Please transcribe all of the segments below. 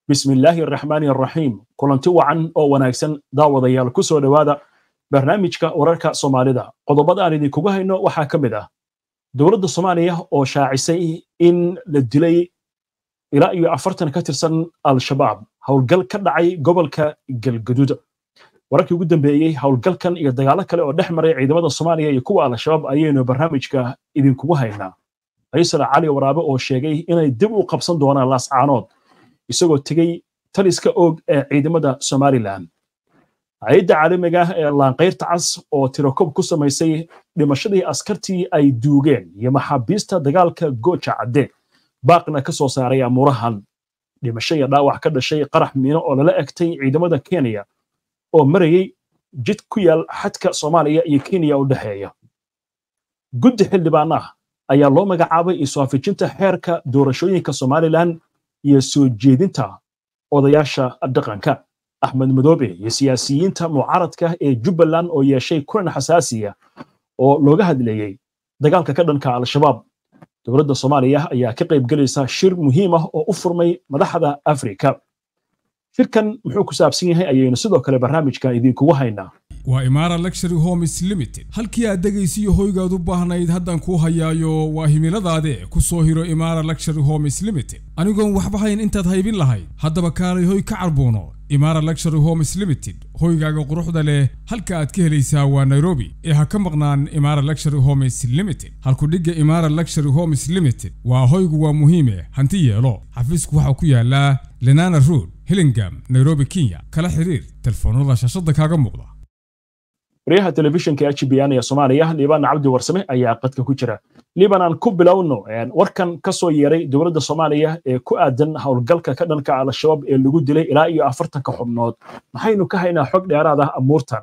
bismi illaahi araxmaani araxiim kulanti wacan oo wanaagsan daawadayaal ku soo dhowaada barnaamijka wararka soomaalida qodobada aan idinkugu hayno waxaa ka mid ah dowladda soomaaliya oo shaacisay in la dilay ilaa iyo afartan ka tirsan al-shabaab howlgal ka dhacay gobolka galgaduud wararkii ugu dambeeyey howlgalkan iyo dagaalo kale oo dhex maray ciidamada soomaaliya iyo kuwa al-shabaab ayaynu barnaamijka idinkugu haynaa faysal cali waraabe oo sheegay inay dib u qabsan doonaan laascaanood isagoo tegey taliska oog ee ciidamada somalilan hay-adda caalamiga ah ee laanqayrta cas oo tirakob ku samaysay dhimashadii askartii ay duugeen iyo maxaabiista dagaalka gooja cadde baaqna ka soo saaray amuurahan dhimasho iyo dhaawac ka dhashay qarax miino oo lala egtay ciidamada kenya oo marayey jid ku yaal xadka soomaaliya iyo kenya u dhexeeya guddi xildhibaan ah ayaa loo magacaabay iswaafijinta xeerka doorashooyinka somalilan iyo soo jeedinta odayaasha dhaqanka axmed madoobe iyo siyaasiyiinta mucaaradka ee jubbaland oo yeeshay kulan xasaasiya oo looga hadleeyey dagaalka ka dhanka al-shabaab dowladda soomaaliya ayaa ka qayb gelaysa shir muhiim ah oo u furmay madaxda afrika shirkan muxuu ku saabsan yahay ayaynu sidoo kale barnaamijkan idinkugu haynaa waa imaara luxury homes limited halkii aad dhegaysiyo hoygaad u baahnayd haddaan kuu hayaayo waa himiladaade ku soo hiro imaara luxury homes limited anigoon waxba hayn intaad haybin lahayd haddaba kaalay hoy ka carbuuno imaara luxury homes limited hoygaaga quruxda leh halka aad ka helaysaa waa nairobi ee ha ka maqnaan imaara luxury homes limited halkudhigga imaara luxury homes limited waa hoygu waa muhiime hanti yeelo xafiisku waxaa ku yaallaa lenana road hillingam nairobi kenya kala xiriir telefoonada shaashadda kaaga muuqda waryaha telefishinka h b n ee soomaaliya liibaan cabdi warsame ayaa qadka ku jira liiban aan ku bilowno warkan ka soo yeeray dowladda soomaaliya ee ku aadan howlgalka ka dhanka al-shabaab ee lagu dilay ilaa iyo afartanka xubnood maxaynu ka haynaa xog dheeraad ah amuurtan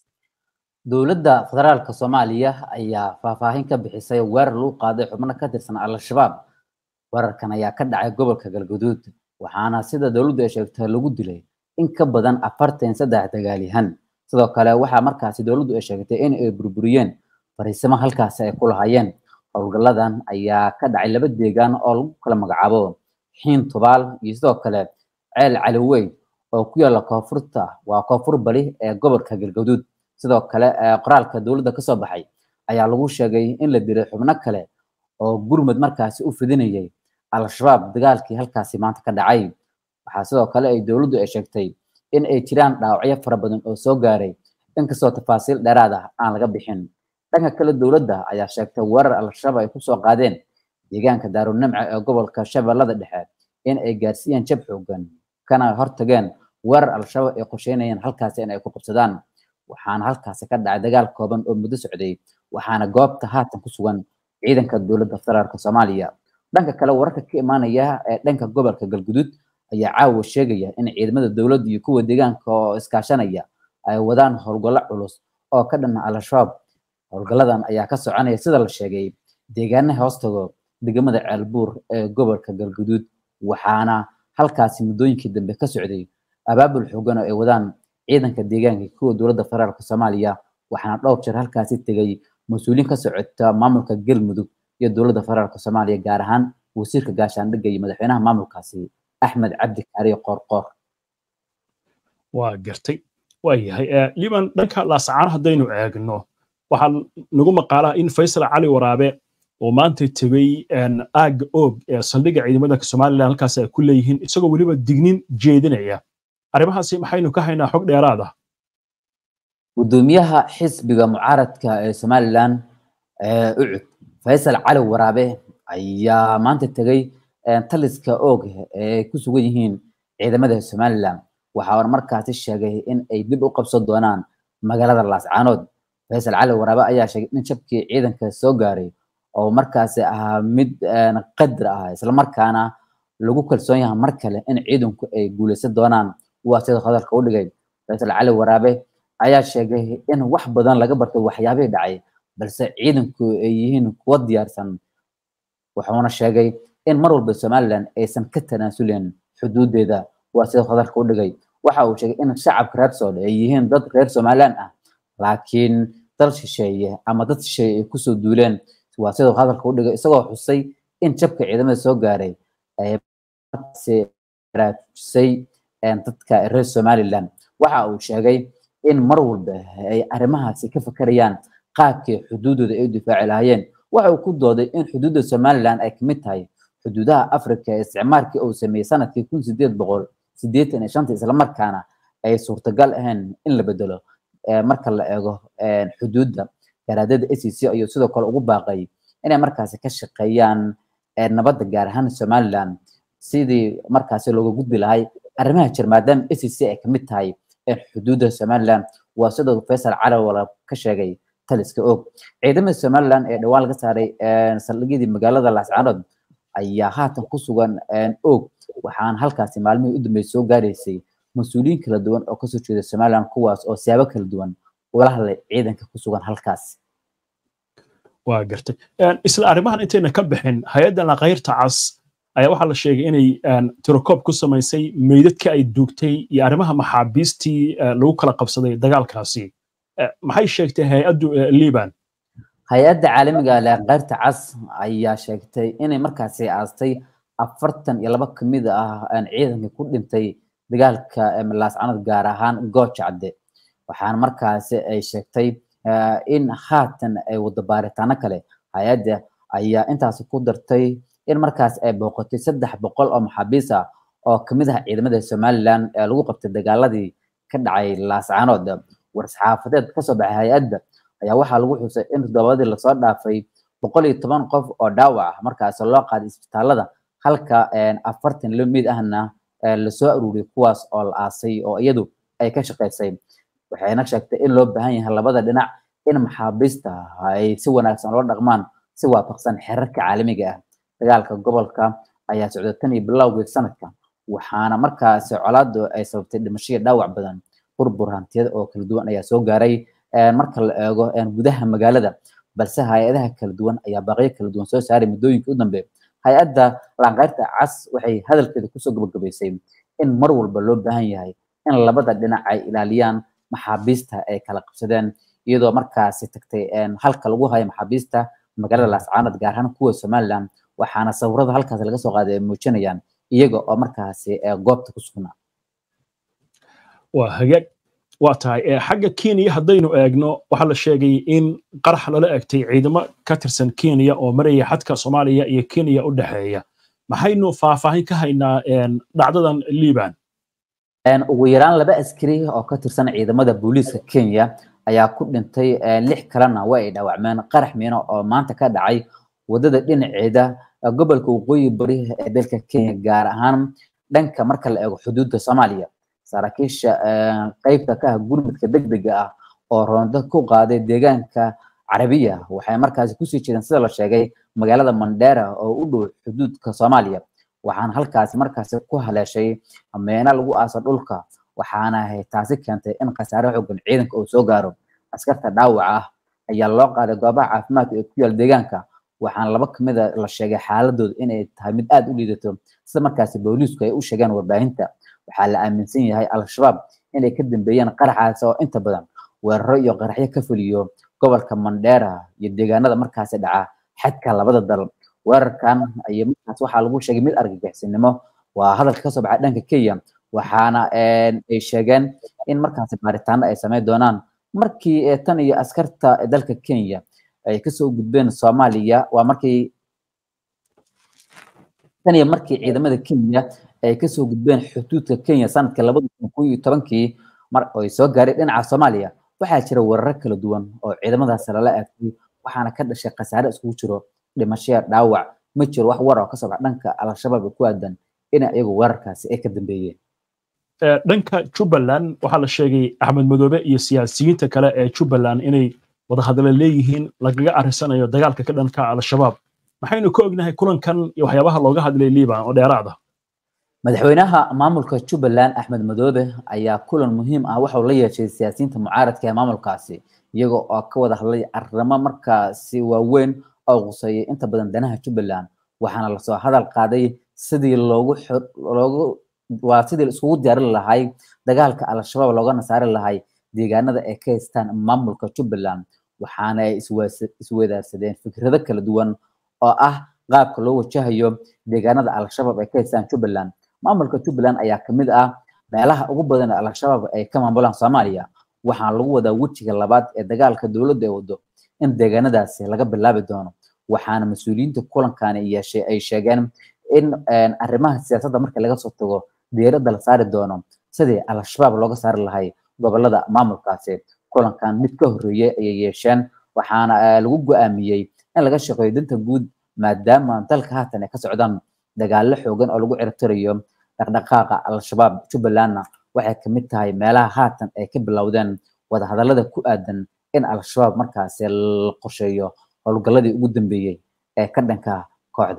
dowladda federaalka soomaaliya ayaa faahfaahin ka bixisay weerar lagu qaaday xubno ka tirsan al-shabaab weerarkan ayaa ka dhacay gobolka galgaduud waxaana sida dowladdu ay sheegtay lagu dilay in ka badan afartan saddex dagaalyahan sidoo kale waxaa markaasi dowladdu ay sheegtay in ay burburiyeen fariisimo halkaasi ay ku lahaayeen howlgalladan ayaa ka dhacay laba deegaan oo lagu kala magacaabo xiin tubaal iyo sidoo kale ceel caliweyn oo ku yaalla koonfurta waa koonfur bali ee gobolka galgaduud sidoo kale qoraalka dowladda kasoo baxay ayaa lagu sheegay in la dilay xubno kale oo gurmud markaasi u fidinayay al-shabaab dagaalkii halkaasi maanta ka dhacay waxaa sidoo kale ay dowladdu ay sheegtay in ay jiraan dhaawacyo fara badan oo soo gaaray inkastoo tafaasiil dheeraad ah aan laga bixin dhanka kale dowladda ayaa sheegtay weerar al-shabaab ay kusoo qaadeen deegaanka daarunimca ee gobolka shabeellada dhexe in ay gaarsiiyeen jab xoogan kana hortageen weerar al-shabaab ay qorsheynayeen halkaasi in ay ku qabsadaan waxaana halkaasi ka dhacay dagaal kooban oo muddo socday waxaana goobta haatan ku sugan ciidanka dowladda federaalka soomaaliya dhanka kale wararka ka imaanaya ee dhanka gobolka galgudud ayaa caawa sheegaya in ciidamada dowladda iyo kuwa deegaanka oo iskaashanaya ay wadaan howlgallo culus oo ka dhana al-shabaab howlgalladan ayaa ka soconaya sida la sheegay deegaanaha hoostago degmada ceelbuur ee gobolka galguduud waxaana halkaasi muddooyinkii dambe ka socday abaabul xoogan oo ay wadaan ciidanka deegaanka kuwa dowladda federaalka soomaaliya waxaana dhowr jeer halkaasi tegay mas-uuliyiin ka socota maamulka galmudug iyo dowladda federaalka soomaaliya gaar ahaan wasiirka gaashaandhigga iyo madaxweynaha maamulkaasi axmed cabdi kaariyo qoorqoor waa gartay waa yahay liban dhanka laascaan haddaynu eegno waxaa nagu maqaalaa in faysal cali waraabe oo maanta tegey aagga oog ee saldhigga ciidamada somalilan halkaas ay ku leeyihiin isagoo weliba dignin jeedinaya arrimahaasi maxaynu ka haynaa xog dheeraad ah gudoomiyaha xisbiga mucaaradka ee somalilan ucud faysal cali waraabe ayaa maanta tegey taliska oog ee ku sugan yihiin ciidamada somalilan waxa uu markaasi sheegay in ay dib u qabsan doonaan magaalada laascaanood faysal cali waraabe ayaa sheegay in jabkii ciidanka soo gaaray oo markaasi ahaa mid qadar ah islamarkaana lagu kalsoon yahay mar kale in ciidanku ay guuleysan doonaan waa sida hadalka u dhigay faysal cali waraabe ayaa sheegay in wax badan laga bartay waxyaabihii dhacay balse ciidanku ay yihiin kuwa diyaarsan wuxuuna sheegay in mar walba somalilan aysan ka tanaasulin xuduudeeda waa sida hadalka u dhigay waxa uu sheegay in shacabka reer soodhe ay yihiin dad reer somalilan ah laakiin dal shisheeye ama dad shisheeye ay kusoo duuleen waa siduu hadalka u dhigay isagoo xusay in jabka ciidamada soo gaaray baraarujisay dadka reer somaliland waxa uu sheegay in mar walba ay arrimahaasi ka fakarayaan qaabkii xuduudooda ay u difaaci lahaayeen waxa uu ku dooday in xuduudda somaliland ay kamid tahay xuduudaha africa ee isticmaalkii uu sameeyey sanadkii kun sideed boqol sideetan iyo shanta islamarkaana ay suurtagal ahayn in la bedelo marka la eego xuduudda garaadada a c c ayuu sidoo kale ugu baaqay inay markaasi ka shaqeeyaan nabadda gaar ahaan somaliland sidii markaasi looga gudbi lahay arrimaha jir maadaama a c c ay kamid tahay xuduudda somaliland waa sidoo faysal calawala ka sheegay taliska og ciidamada somaliland ee dhawaan laga saaray saldhigyadii magaalada laascaanood ayaa haatan ku sugan og waxaan halkaasi maalmihii u dambeysay soo gaaraysay mas-uuliyiin kala duwan oo kasoo jeeda somaliland kuwaas oo siyaabo kala duwan ula hadlay ciidanka ku sugan halkaas waa gartay isla arrimahan intayna ka bixin hay-adda laqayrta cas ayaa waxaa la sheegay inay tirokoob ku samaysay meydadka ay duugtay iyo arrimaha maxaabiistii lagu kala qabsaday dagaalkaasi maxay sheegtay hay-addu liban hay-adda caalamiga laqayrta cas ayaa sheegtay inay markaasi aastay afartan iyo laba kamid ah ciidankii ku dhintay dagaalka laascanood gaar ahaan gooja cadde waxaana markaasi ay sheegtay in haatan ay wada baaritaano kale hay-adda ayaa intaasi ku dartay in markaas ay booqatay saddex boqol oo maxaabiis ah oo kamid ah ciidamada somaliland ee lagu qabtay dagaaladii ka dhacay laascaanood war-saxaafadeed kasoo baxay hay-adda ayaa waxaa lagu xusay in toddobadii lasoo dhaafay boqol iyo toban qof oo dhaawac ah markaas loo qaaday isbitaalada halka afartan lo mid ahna lasoo aruuriyay kuwaas oo la aasay oo iyadu ay ka shaqaysay waxayna sheegtay in loo baahan yahay labada dhinac in maxaabiista ay si wanaagsan loo dhaqmaan si waafaqsan xerarka caalamiga ah dagaalka gobolka ayaa socda tan iyo bilowgii sanadka waxaana markaasi colaadu ay sababtay dhimashadii dhaawac badan burbur hantiyada oo kala duwan ayaa soo gaaray marka la eego gudaha magaalada balse hay-adaha kala duwan ayaa baaqyo kala duwan soo saaray muddooyinkii u dambe hay-adda laanqayrta cas waxay hadalkeeda kusoo gabagabaysay in mar walba loo baahan yahay in labada dhinac ay ilaaliyaan maxaabiista ay kala qabsadeen iyadoo markaasi tagtay halka lagu hayo maxaabiista magaalada laascaanood gaar ahaan kuwa somaliland waxaana sawirada halkaas laga soo qaaday ay muujinayaan iyaga oo markaasi goobta ku sugnaa waa hagaag waa tahay xagga kenya haddaynu eegno waxaa la sheegay in qarax lala egtay ciidamo ka tirsan kenya oo maraya xadka soomaaliya iyo kenya u dhexeeya maxaynu faahfaahin ka haynaa dhacdadan liban ugu yaraan laba askari oo ka tirsan ciidamada booliiska kenya ayaa ku dhintay lix kalena waa ay dhaawacmeen qarax miino oo maanta ka dhacay wadada dhinaceeda gobolka waqooyi bari ee dalka kenya gaar ahaan dhanka marka la eego xuduudda soomaaliya saraakiisha qeybta ka ah gurmudka degdega ah oo roondo ku qaaday deegaanka carabiya waxay markaasi kusii jeedeen sida la sheegay magaalada mandera oo u dhow xuduudka soomaaliya waxaana halkaasi markaasi ku haleeshay meena lagu aaso dhulka waxaana taasi keentay in khasaare xoogan ciidanka uu soo gaaro askarta dhaawaca ah ayaa loo qaaday goobaha caafimaadka ee ku yaal deegaanka waxaana laba kamid a la sheegay xaaladooda inay tahay mid aad u liidato sida markaasi booliisku ay u sheegeen warbaahinta waxaa la aaminsan yahay al-shabaab inay ka dambeeyeen qaraxaas oo inta badan weeraro iyo qaraxyo ka fuliyo gobolka mandera iyo deegaanada markaasi dhaca xadka labada dal weerarkan ayaa markaas waxaa lagu sheegay mid argagixisnimo waa hadalka kasoo baxay dhanka kenya waxaana ay sheegeen in markaasi baaritaano ay sameyn doonaan markii tan iyo askarta dalka kenya ay kasoo gudbeen soomaaliya waa markii tan iyo markii ciidamada kenya ay kasoo gudbeen xuduudka kenya sanadka labada kun kun iyo tobankii mar ay soo gaareen dhinaca soomaaliya waxaa jira weeraro kala duwan oo ciidamadaasi lala aagtay waxaana ka dhashay khasaare iskugu jiro dhimashaya dhaawac ma jiro wax war oo kasoo baxa dhanka al-shabaab ee ku aadan ina iyagu weerarkaasi ay ka dambeeyeen dhanka jubbaland waxaa la sheegay axmed madoobe iyo siyaasiyiinta kale ee jubbaland inay wadahadalo leeyihiin lagaga arrisanayo dagaalka ka dhanka al-shabaab maxaynu ka ognahay kulankan iyo waxyaabaha looga hadlay liban oo dheeraad ah madaxweynaha maamulka jubbaland axmed madoobe ayaa kulan muhiim ah waxau la yeeshay siyaasiyiinta mucaaradka ee maamulkaasi iyaga oo ka wada hadlay arrimo markaasi waaweyn oo quseeyay inta badan danaha jubbaland waxaana lasoo hadal qaaday sidii loogu loogu waa sidii iskugu diyaarin lahay dagaalka al-shabaab loogana saari lahay deegaanada ay ka haystaan maamulka jubbaland waxaana ay isweydaarsadeen fikrado kala duwan oo ah qaabka loo wajahayo deegaanada al-shabaab ay ka haystaan jubbaland maamulka jubbaland ayaa kamid ah meelaha ugu badan ee al-shabaab ay ka maamulaan soomaaliya waxaana lagu wadaa wejiga labaad ee dagaalka dowladda ay wado in deegaanadaasi laga bilaabi doono waxaana mas-uuliyiinta kulankani yeeshay ay sheegeen in arrimaha siyaasadda marka laga soo tago diiradda la saari doono sidii al-shabaab looga saari lahay gobolada maamulkaasi kulankan mid ka horreeyey ayay yeesheen waxaana lagu go-aamiyey in laga shaqeeyo danta guud maadaama dalka haatan ay ka socdaan dagaallo xoogan oo lagu ciribtirayo dhaqdhaqaaqa al-shabaab jubbalandna waxay kamid tahay meelaha haatan ay ka bilowdeen wadahadallada ku aadan in al-shabaab markaasi la qorsheeyo howlgalladii ugu dambeeyey ee ka dhanka kooxda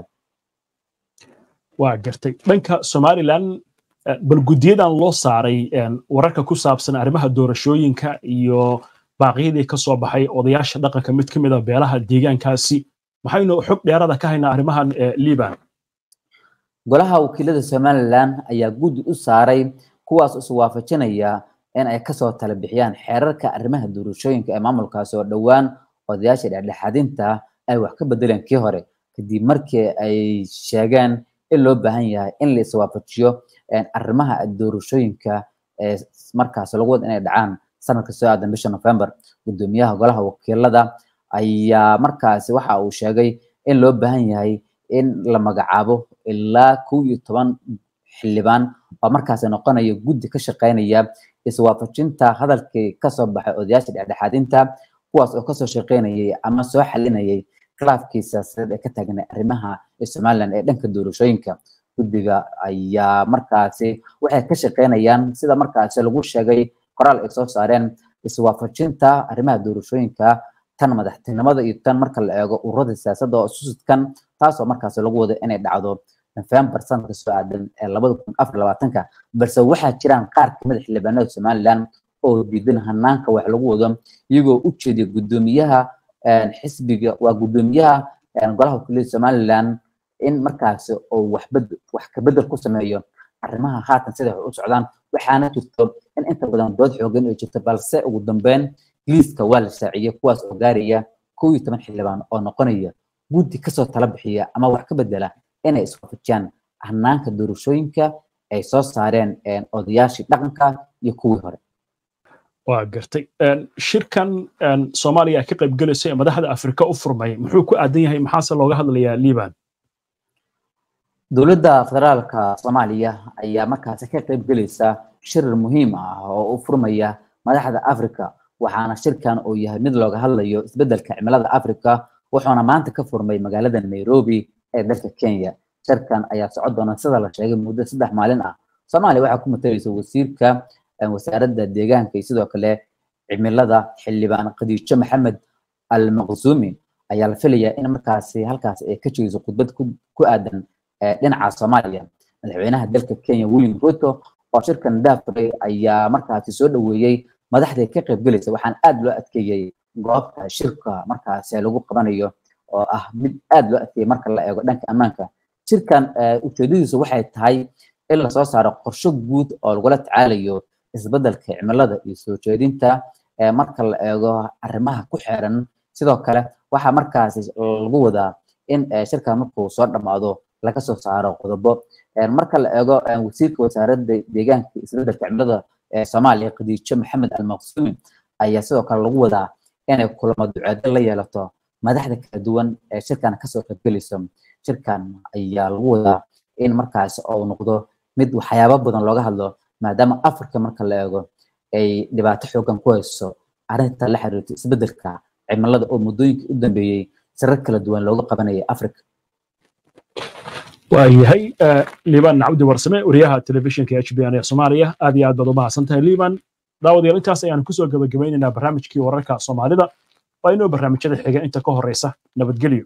waa gartay dhanka somalilan bal guddiyadan loo saaray wararka ku saabsan arrimaha doorashooyinka iyo baaqyadii ka soo baxay odayaasha dhaqanka mid ka mid a beelaha deegaankaasi maxaynu xog dheerada ka haynaa arrimahan liban golaha wakiilada somalilan ayaa guddi u saaray kuwaas is waafajinaya in ay kasoo tala bixiyaan xeerarka arrimaha doorashooyinka ee maamulkaasi oo dhowaan odayaasha dhexdhexaadinta ay wax ka bedeleen kii hore kadib markii ay sheegeen in loo baahan yahay in la iswaafajiyo arrimaha doorashooyinka ee markaas lagu wada inay dhacaan sanadka soo aadan bisha november gudoomiyaha golaha wakiilada ayaa markaasi waxa uu sheegay in loo baahan yahay in la magacaabo ilaa kow iyo toban xildhibaan oo markaasi noqonaya guddi ka shaqeynaya iswaafajinta hadalkii kasoo baxay odayaasha dhexdhexaadinta kuwaas oo kasoo shaqeynayay ama soo xalinayay khilaafkii siyaasadeed ee ka taagnay arrimaha somaliland ee dhanka doorashooyinka guddiga ayaa markaasi waxay ka shaqeynayaan sida markaasi lagu sheegay qoraal ay soo saareen iswaafajinta arrimaha doorashooyinka tan madaxtinimada iyo tan marka la eego ururada siyaasadda oo susudkan taasoo markaasi lagu wado inay dhacdo november sanadka soo aadan ee labada kun afar labaatanka balse waxaa jiraan qaar kamid a xildhibaanada somaliland oo diidan hanaanka wax lagu wado iyagoo u jeediya guddoomiyaha xisbiga waa guddoomiyaha golaha wakiilada somaliland in markaasi oo waxbed wax kabedel ku sameeyo arrimaha haatan sida wax u socdaan waxaana jirto in inta badan dood xoogan ay jirto balse ugu dambeyn liiska waa la shaaciyey kuwaas oo gaaraya kow iyo toban xildhibaan oo noqonaya guddi kasoo tala bixiya ama wax ka bedela inay iswaafajiyaan hanaanka doorashooyinka ay soo saareen odayaashii dhaqanka iyo kuwii hore waa gartay shirkan soomaaliya ka qayb gelaysa ee madaxda afrika u furmay muxuu ku aadan yahay maxaase looga hadlayaa liban dowladda federaalka soomaaliya ayaa markaasi ka qayb gelaysa shir muhiim ah oo u furmaya madaxda afrika waxaana shirkan uu yahay mid looga hadlayo isbeddelka cimilada afrika wuxuuna maanta ka furmay magaalada nairobi ee dalka kenya shirkan ayaa socon doona sida la sheegay muddo saddex maalin ah soomaaliya waxaa ku matalaysa wasiirka wasaaradda deegaanka iyo sidoo kale cimilada xildhibaan khadiijo maxamed almaqsuumi ayaa la filayaa in markaasi halkaasi ay ka jeediso khudbad ku aadan dhinaca soomaaliya madaxweynaha dalka kenya william ruto oo shirkan daafuray ayaa markaasi soo dhoweeyey madaxda ka qayb gelaysa waxaan aad loo adkeeyey goobta shirka markaasi lagu qabanayo oo ah mid aad loo adkeeyey marka la eego dhanka ammaanka shirkan ujeedadiisu waxay tahay in lasoo saaro qorshe guud oo lagula tacaalayo isbeddelka cimilada iyo soo jeedinta marka la eego arrimaha ku xeeran sidoo kale waxaa markaasi lagu wadaa in shirkan markuu soo dhammaado laga soo saaro qodobo marka la eego wasiirka wasaaradda deegaanka isbeddelka cimilada ee soomaaliya khadiijo maxamed almaqsuumi ayaa sidoo kale lagu wadaa inay kulamo duceedo la yeelato madaxda kala duwan ee shirkan kasoo qaybgelayso shirkan ayaa lagu wadaa in markaasi uu noqdo mid waxyaabo badan looga hadlo maadaama afrika marka la eego ay dhibaato xoogan ku hayso arrinta la xiriirto isbeddelka cimilada oo muddooyinkii u dambeeyey sirar kala duwan looga qabanayay afrika waayahay liban cabdi warsame wariyaha telefishinka h b n ee soomaaliya aad iyo aad baad u mahadsan tahay liban daawadayaal intaas ayaan kusoo gabagabaynaynaa barnaamijkii wararka soomaalida waa inoo barnaamijyada xiga inta ka horeysa nabadgelyo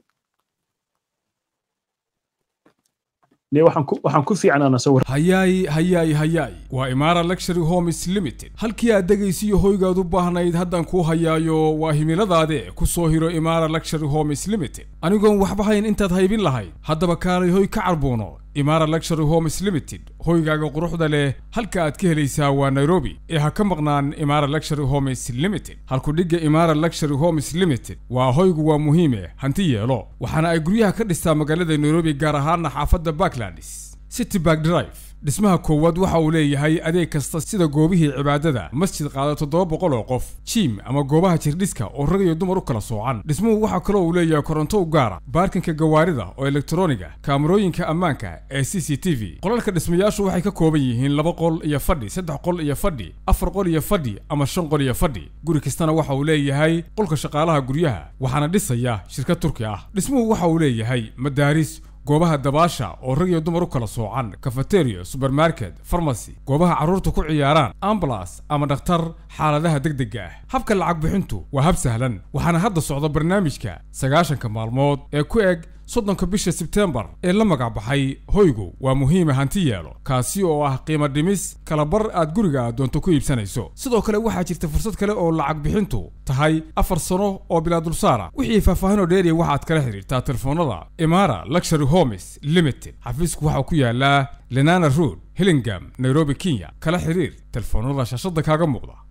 waxaan ku fiicnaa sawir hayaay hayaay hayaay waa imaara luxury homes limited halkii aad dhegaysiyo hoygaad u baahnayd haddaan kuu hayaayo waa himiladaade ku soo hiro imaara luxury homes limited anigoon waxba hayn intaad haybin lahayd haddaba kaalay hoy ka carbuuno imaara luxury homes limited hoygaaga quruxda leh halka aad ka helaysaa waa nairobi ee ha ka maqnaan imaara luxury homes limited halkudhigga imaara luxury homes limited waa hoygu waa muhiime hanti yeelo waxaana ay guryaha ka dhistaa magaalada nairobi gaar ahaana xaafadda backlandis city bark drive dhismaha koowaad waxa uu leeyahay adeeg kasta sida goobihii cibaadada masjid qaada toddoba boqol oo qof jiim ama goobaha jirdhiska oo rag iyo dumar u kala soocan dhismuhu waxaa kaloo uu leeyahay koronto u gaara baarkinka gawaarida oo elektroniga kaamarooyinka ammaanka ee c c t v qolalka dhismayaashu waxay ka kooban yihiin laba qol iyo fadhi saddex qol iyo fadhi afar qol iyo fadhi ama shan qol iyo fadhi guri kastana waxa uu leeyahay qolka shaqaalaha guryaha waxaana dhisaya shirkad turki ah dhismuhu waxa uu leeyahay madaaris goobaha dabaasha oo rag iyo dumar u kala soocan kafateriya subermarket farmasy goobaha carruurta ku ciyaaraan ambulas ama dhakhtar xaaladaha degdega ah habka lacag bixintu waa hab sahlan waxaana hadda socda barnaamijka sagaashanka maalmood ee ku eg soddonka bisha sebteembar ee la magac baxay hoygu waa muhiima hanti yeelo kaasi oo ah qiimo dhimis kala bar aad guriga aad doonto ku iibsanayso sidoo kale waxaa jirta fursad kale oo lacag bixintu tahay afar sano oo bilaa dulsaara wixii faahfaahinoo dheeriya waxaad kala xidhiirtaa telefoonada imara luxury homes limited xafiisku waxaa ku yaalaa lenana road hillingam nairobi kenya kala xiriir telefoonada shaashada kaaga muuqda